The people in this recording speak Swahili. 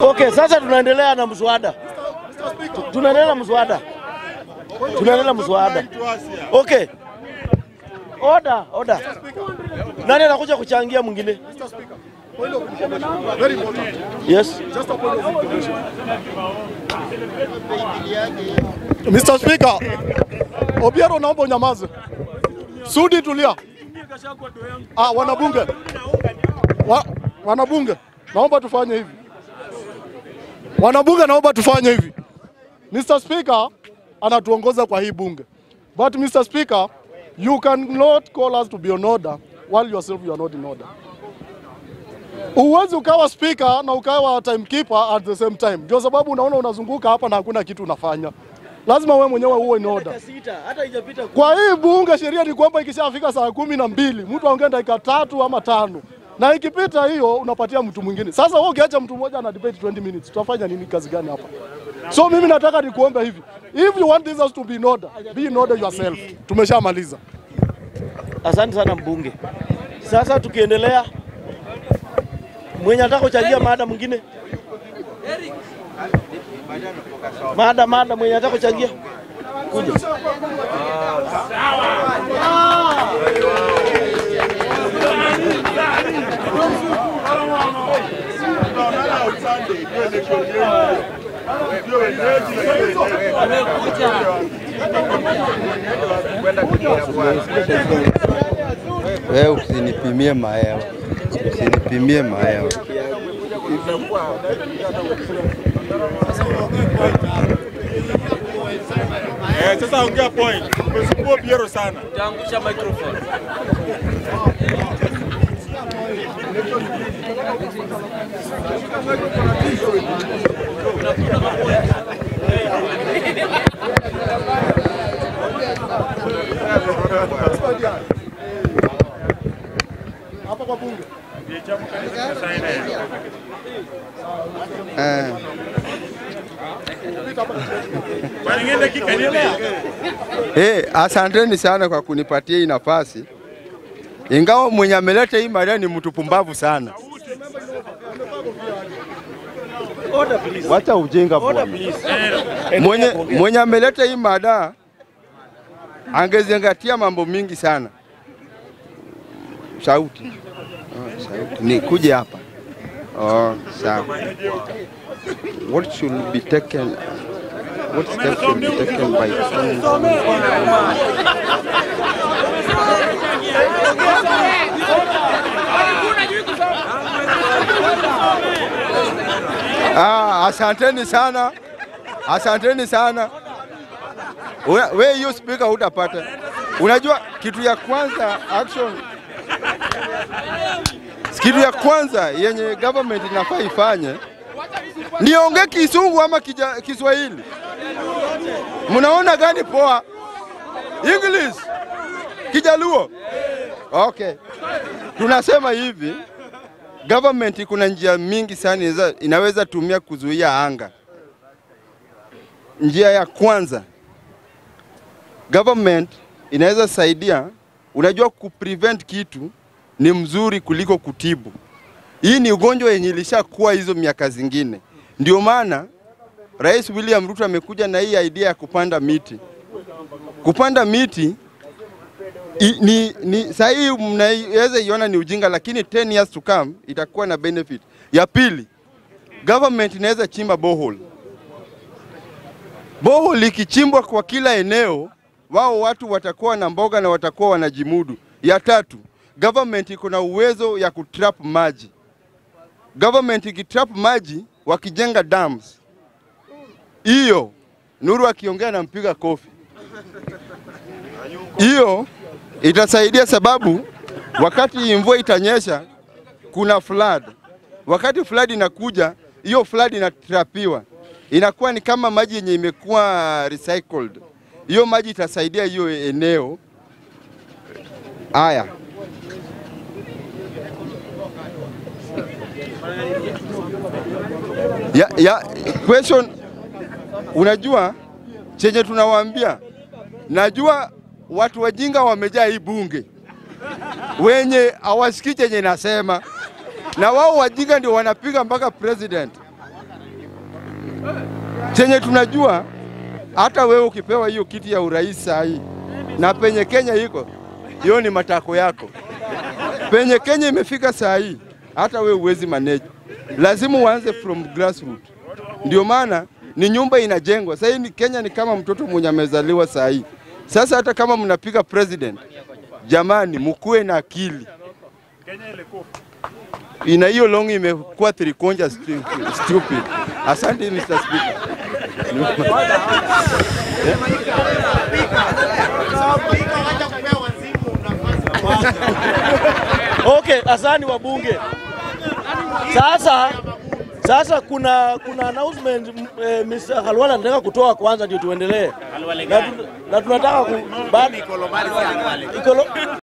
Okay, sasa tunaendelea na mswada. Tunaendelea na mswada. Tunaendelea na mswada. Okay. Order, order. Nani anakuja kuchangia mwingine? Very important. Yes. Just a point of information. Mr. Speaker, Obiero naomba unyamaze. Sudi tulia. Ah, wanabunge. Wa, wanabunge, naomba tufanye hivi. Wanabunge, naomba tufanye hivi. Mr. Speaker anatuongoza kwa hii bunge. But Mr. Speaker, you cannot call us to be on order while yourself you are not in order. Uwezi ukawa speaker na ukawa timekeeper at the same time. Ndio sababu unaona unazunguka hapa na hakuna kitu unafanya. Lazima wewe mwenyewe uwe in order. Sita, hata haijapita Kwa hii bunge sheria ni kwamba ikishafika saa kumi na mbili mtu aongee dakika tatu ama tano, na ikipita hiyo unapatia mtu mwingine. Sasa wewe ukiacha mtu mmoja ana debate 20 minutes, tutafanya nini? Kazi gani hapa? So mimi nataka nikuombe hivi, if you want this house to be in order, be in order yourself. Tumeshamaliza. Asante sana mbunge. Sasa tukiendelea, mwenye anataka kuchangia mada mwingine, mada mada, mwenye anataka kuchangia kuja. Wewe usinipimie mahewa, usinipimie mahewa. Eh, sasa ongea point. Umesumbua Biero sana. Taangusha microphone. Hapa kwa bunge. Eh, Bwana ngende dakika nini? eh, asanteni sana kwa kunipatia hii nafasi, ingawa mwenye ameleta hii mada ni mtu pumbavu sana. Order please. Wacha ujinga Order bwana. please. Mwenye, kuongea. mwenye ameleta hii mada angezingatia mambo mingi sana. Sauti, oh, sauti. Ni kuje hapa. Oh, sawa. What should be taken what steps should be taken by Ah, asanteni sana, asanteni sana. Una- We hiyo speaker hutapata. Unajua kitu ya kwanza action, kitu ya kwanza yenye government inafaa ifanye niongee Kisungu ama kija, Kiswahili? Mnaona gani poa? English, Kijaluo? Okay, tunasema hivi government kuna njia mingi sana inaweza, inaweza tumia kuzuia anga. Njia ya kwanza government inaweza saidia, unajua kuprevent kitu ni mzuri kuliko kutibu. Hii ni ugonjwa yenye ilishakuwa hizo miaka zingine, ndio maana Rais William Ruto amekuja na hii idea ya kupanda miti. Kupanda miti I, ni, ni saa hii mnaweza iona ni ujinga, lakini 10 years to come itakuwa na benefit. Ya pili, government inaweza chimba borehole. Borehole ikichimbwa kwa kila eneo, wao watu watakuwa na mboga na watakuwa wanajimudu. Ya tatu, government iko na uwezo ya kutrap maji. Government ikitrap maji wakijenga dams, hiyo Nuru akiongea nampiga kofi hiyo itasaidia sababu wakati mvua itanyesha kuna flood. Wakati flood inakuja, hiyo flood inatrapiwa, inakuwa ni kama maji yenye imekuwa recycled. Hiyo maji itasaidia hiyo eneo. Haya, ya, ya, question, unajua chenye tunawaambia najua watu wajinga wamejaa hii bunge wenye hawasikii chenye nasema, na wao wajinga ndio wanapiga mpaka president. Chenye tunajua hata wewe ukipewa hiyo kiti ya urais saa hii na penye Kenya iko, hiyo ni matako yako. Penye Kenya imefika saa hii, hata wewe huwezi manage, lazima uanze from grassroots. Ndio maana ni nyumba inajengwa sasa. Hii ni Kenya ni kama mtoto mwenye amezaliwa saa hii. Sasa hata kama mnapiga president, jamani, mkuwe na akili ina hiyo long imekuwa trikonja stu- stupid. Asante Mr. Speaker. Okay, asani wabunge. Sasa sasa kuna kuna announcement m- eh, Mr. Khalwala anataka kutoa kwanza ndio tuendelee. Na, tu- na tunataka ku, ba, ikolo,